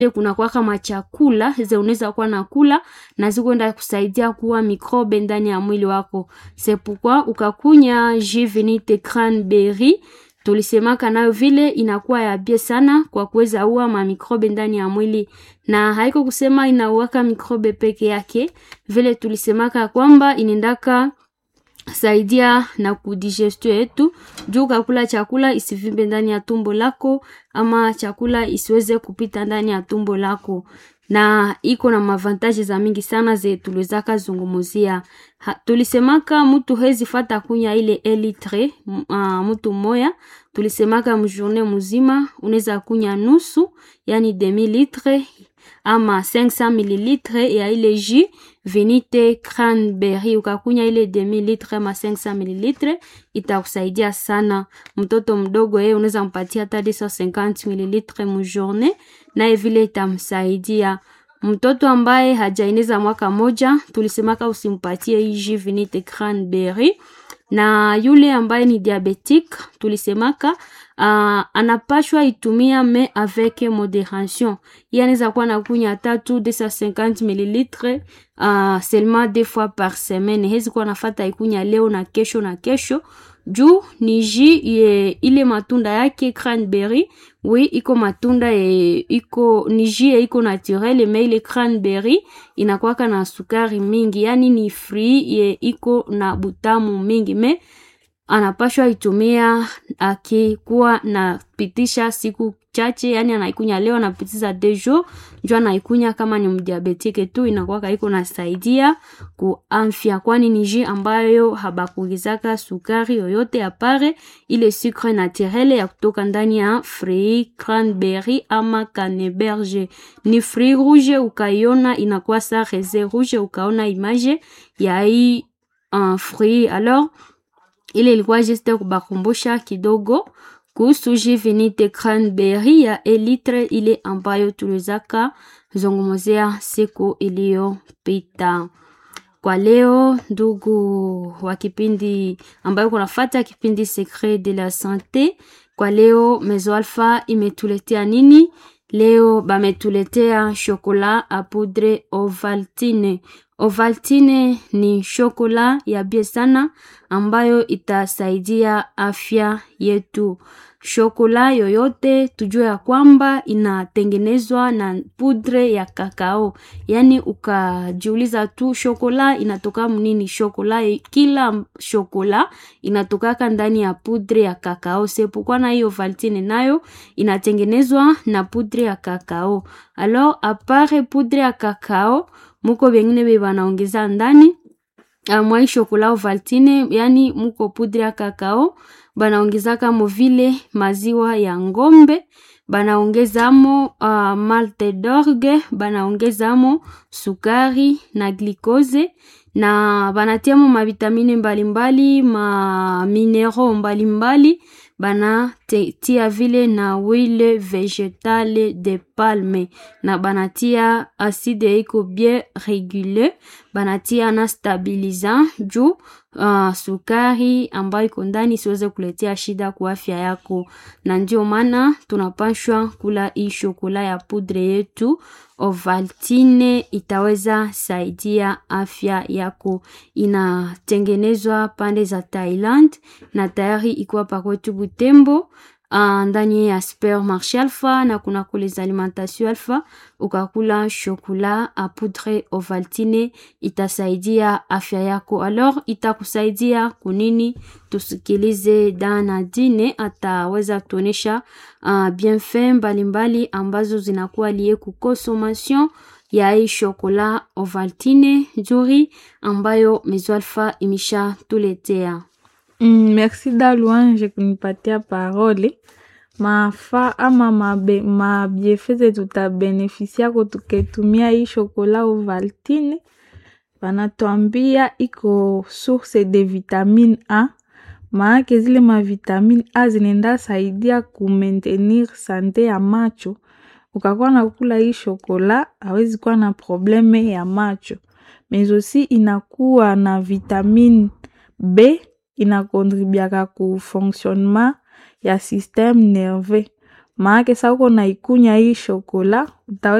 kuna kwaka machakula ze unaweza kuwa na kula na zikwenda kusaidia kuwa mikrobe ndani ya mwili wako sepukwa ukakunya jivinite cranberry tulisemaka nayo vile inakuwa ya bie sana kwa kuweza ua mamikrobe ndani ya mwili na haiko kusema inauaka mikrobe peke yake vile tulisemaka kwamba inaendaka saidia na kudigestio yetu juu kakula chakula isivimbe ndani ya tumbo lako ama chakula isiweze kupita ndani ya tumbo lako na iko na mavantaji za mingi sana ze tuliwezaka zungumuzia ha, tulisemaka mtu hezi fata kunya ile elitre uh, mtu moya tulisemaka mjourne muzima unaweza kunya nusu yani demi litre ama 500 mililitre ya ile jus venite cranberry ukakunya ile demi litre ama 500 mililitre itakusaidia sana mtoto mdogo yeye unaweza mpatia hata 250 mililitre mujourne naye vile itamsaidia mtoto ambaye hajaeneza mwaka moja tulisemaka usimpatie hii jus venite cranberry na yule ambaye ni diabetique tulisemaka uh, anapashwa itumia me avec moderation ye anaweza kuwa nakunya tatu 250 mililitre uh, seulement deux fois par semaine hezi kuwa nafata ikunya leo na kesho na kesho juu ni ji ye ile matunda yake cranberry wi iko matunda ye iko ni ji ye iko naturel me ile cranberry inakwaka na sukari mingi yani ni frui ye iko na butamu mingi me anapashwa itumia akikuwa napitisha siku chache yani anaikunya leo anapitiza dejo njo anaikunya kama ni mdiabetike tu inakwaka iko nasaidia kuamfya kwani ni ji ambayo habakuongezaka sukari yoyote apare ile sucre naturele ya kutoka ndani ya frui cranberry ama caneberge ni frui rouge ukaiona inakuwa sa rese rouge ukaona image ya hii uh, frui alors ile ilikuwa juste kubakumbusha kidogo kuhusu jivinite cranberry ya elitre ile ambayo tuliwezaka zungumzia siku iliyopita kwa leo ndugu wa kipindi ambayo kunafata kipindi secret de la sante kwa leo mezo alpha imetuletea nini leo bametuletea shokola a poudre ovaltine ovaltine ni shokola ya bie sana ambayo itasaidia afya yetu shokola yoyote tujue ya kwamba inatengenezwa na pudre ya kakao yaani ukajiuliza tu shokola inatoka mnini shokola kila shokola inatokaka ndani ya pudre ya kakao sepukwa na hiyo valtine nayo inatengenezwa na pudre ya kakao alors apare pudre ya kakao muko vengine ve banaongeza ndani mwai shokola ovaltine yani muko pudre ya kakao banaongezaka mo vile maziwa ya ngombe banaongezamo uh, malte dorge banaongezamo sukari na glikoze na banatiamo mavitamine mbalimbali maminero mbalimbali banatia vile na wile vegetale de palme na banatia aside iko bien regule banatia na stabilisant juu uh, sukari ambayo iko ndani isiweze kuletea shida kwa afya yako na ndio maana tunapashwa kula hii shokola ya pudre yetu ovaltine itaweza saidia afya yako inatengenezwa pande za thailand na tayari ikuwa pakwetu butembo uh, ndani ya supermarché alpha na kuna kule alimentation alpha ukakula shokola a poudre ovaltine itasaidia afya yako alors itakusaidia kunini tusikilize dana dine ataweza tuonesha uh, bienfait mbalimbali ambazo zinakuwa lie ku consommation ya hii shokola ovaltine nzuri ambayo mezoalfa imesha tuletea Mm, merci da louange kunipatia parole mafa ama mabe, mabiefeze tutabenefisiako tuketumia hii shokola ovaltine banatuambia iko source de vitamine A maake zile mavitamine A zinaenda saidia kumaintenir sante ya macho ukakuwa na kula hii shokola awezi kuwa na probleme ya macho mais aussi inakuwa na vitamine B inakontribiaka ku fonctionnement ya systeme nerveux maake sa uko naikunya hii shokola utawe